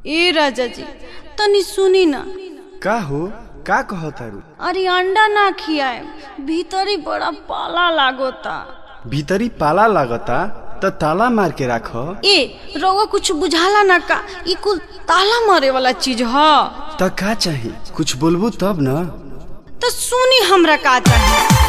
ए राजा जी तनी सुनी ना का हो का कहतारू अरे अंडा ना खियाए भीतरी बड़ा पाला लागोता भीतरी पाला लागता त ताला मार के राख ए रउआ कुछ बुझाला ना का ई कुल ताला मारे वाला चीज ह त का चाही कुछ बोलबू तब न तो सुनी हमरा का चाहिए